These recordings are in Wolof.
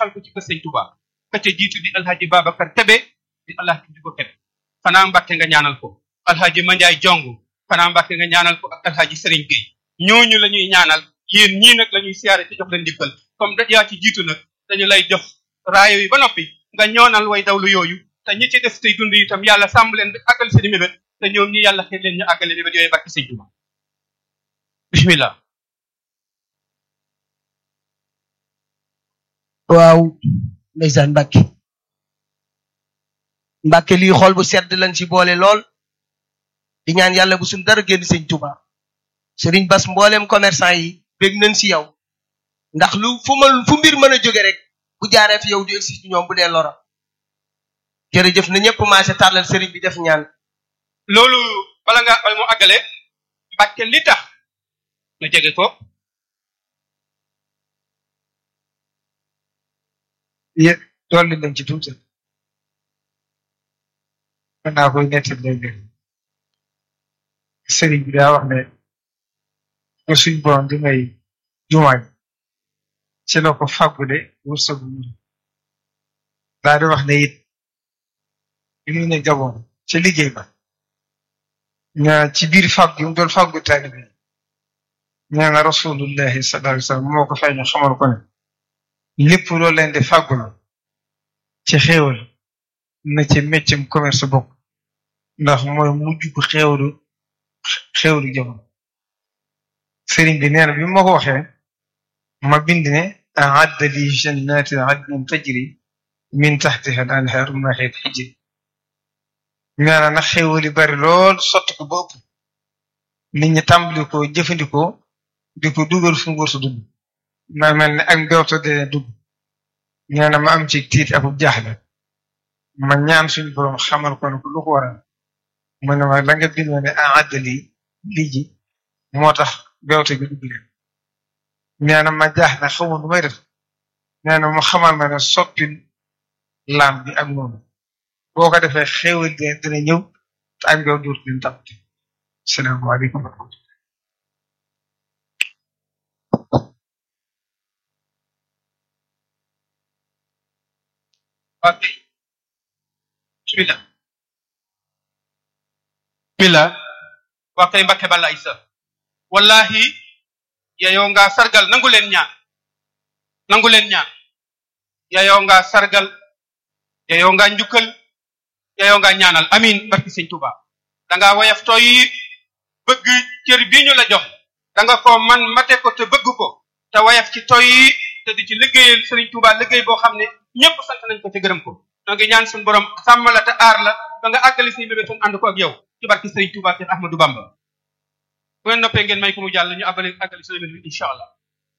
saxal ko ci kër sëñ Touba ka ca jiitu di alhaji Babacar Kebe di alhaji di ko Kebe xanaa Mbàkke nga ñaanal ko alhaji Mandiaye Jong xanaa Mbàkke nga ñaanal ko ak alhaji Serigne Gueye ñooñu la ñuy ñaanal yéen ñii nag la ñuy siyaare te jox leen ndikkal comme da yaa ci jiitu nag dañu lay jox raayo yi ba noppi nga ñoonal way dawlu yooyu te ñi ci des tey dund itam yàlla sàmm leen ba àggal seen i mébét te ñoom ñi yàlla xëy leen ñu àggale mébét yooyu barki sëñ Tuba bismillah waaw ndeysaan Mbàkke Mbàkke lii xool bu sedd lañ ci boole lool di ñaan yàlla bu suñ dara génn sëñ Tuba Sëriñ Bas mboolem commerçant yi bég nañ ci yow ndax lu fu ma fu mbir mën a jóge rek bu jaaree fi yow du egsi ci ñoom bu dee lora jërëjëf na ñëpp maase tàllal sëriñ bi def ñaan loolu bala nga bala moo àggale Mbàkke li tax nga jege ko yé dolli nañ ci tuuti mën naa koy nettali léegi sëriñ bi daa wax ne ba suñ borom di may jumaay ci la ko fàggule wërsëgu mu daa di wax ne it li mu ne Gabon ci liggéey ba ñaa ci biir fàgg yu mu doon fàggu taalibe ñaa nga rasulullahi sallallahu alayhi wasallam moo ko fay ñu xamal ko ne lépp loolu leen di fàggul ci xéewal na ci méccam commerce bokk ndax mooy mujj bu xéewalu xéewalu jamono sëriñ bi nee na bi ma ko waxee ma bind ne a'adda li jannatin adnin tajri min tahtiha al-anhar mahid hijri nee na nag xéewal yi bari lool sotti ko ba ëpp nit ñi tàmbali ko jëfandikoo di ko dugal fu ngóor su dugg ma mel ne ak mbewto de dugg nee na ma am ci tiit ak jaaxle ma ñaan suñu borom xamal ko ne ko lu ko waral mu ne ma la nga bindoo ne a'adda li lii ji moo tax mbewte gi dugg leen nee na ma jaax na xamul lu may def nee na mu xamal ma ne soppi laam bi ak noonu boo ko defee xéewal de dina ñëw te ak mbew duut leen tàppati salaamaaleykum wa rahmatulah ok bismillah bismillah waa kay Mbàkke Balla Isa wallahi yayoo nga sargal nangu leen ñaan nangu leen ñaan yayoo nga sargal yayoo nga njukkal yayoo nga ñaanal amin barki sëñ Tuba danga woyof tooy bëgg cër bi ñu la jox danga ko man mate ko te bëgg ko te woyof ci tooy te di ci liggéeyal sëriñ Tuba liggéey boo xam ne ñëpp sant nañ ko te gërëm ko noo ngi ñaan suñu borom sàmm la te aar la ba nga àggali say mébétoon ànd ko ak yow ci barki sëriñ Tuba Cheikh Ahmadou Bamba bu ngeen noppee ngeen may ko mu jàll ñu àggale àggali say mébét incha allah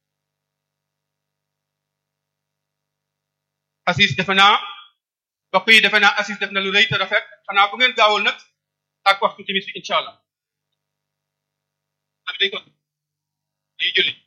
Assis defe naa mbokk yi defe naa Assis def na lu rëy te rafet xanaa bu ngeen gaawul nag ak waxtu timis bi incha allah ak day ko day julli